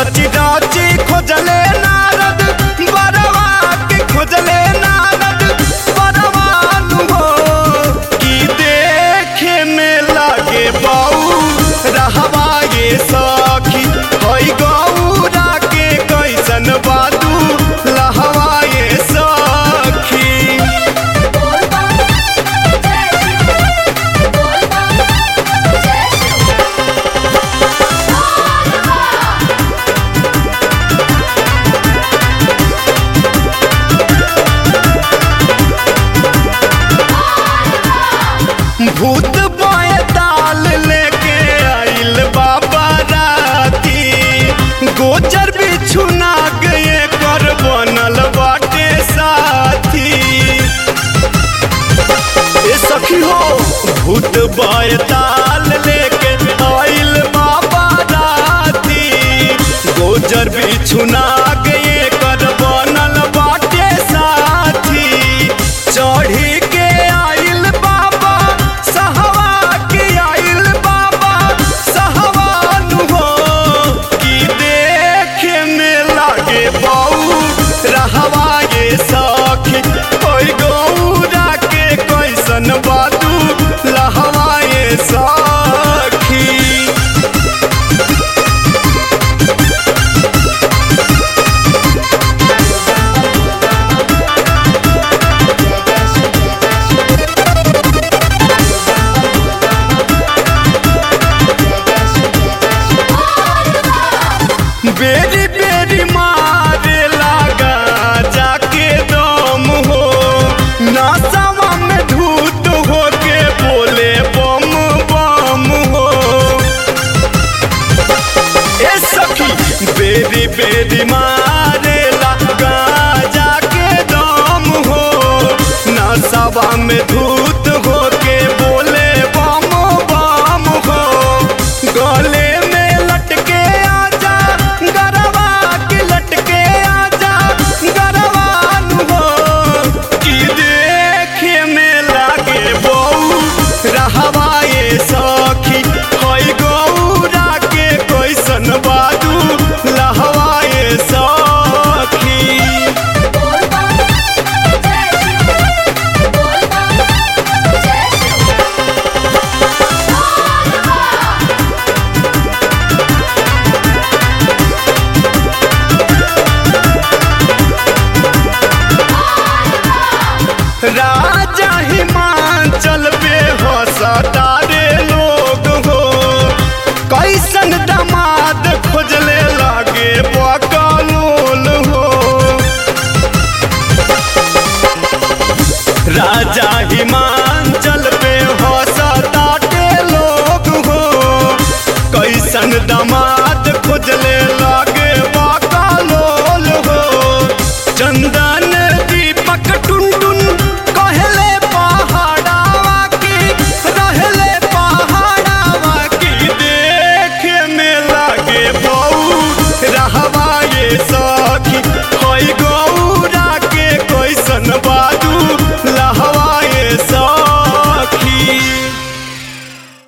रची रची खोजले नारद बरवा के खोजले नारद बरवानु हो कि देखे में लागे बाऊ रहवा ये सखी हई गौरा के कैसन बादू लहवा ये सखी बोल बम जय शिव बोल बम जय शिव भूत बाए ताल लेके आइल बाबा राती गोचर बिछु नाग ये कर बनल बाटे साथी ए सखी हो भूत बाए ताल लेके आइल बाबा राती गोचर बिछु नाग ये कर बनल बाटे साथी चढ़ी के आइल बाबा सहवा के आइल बाबा सहवानु हो कि देखे में लागे बाऊ रहवा ये सखी कोई गौरा के कैसन बादू लहवा ये सखी बेरी बेरी मारे लागा जाके दम हो नासावा में धूत हो के बोले बम बम हो ए सखी बेरी बेरी मारे लागा जाके दम हो नासावा में धूत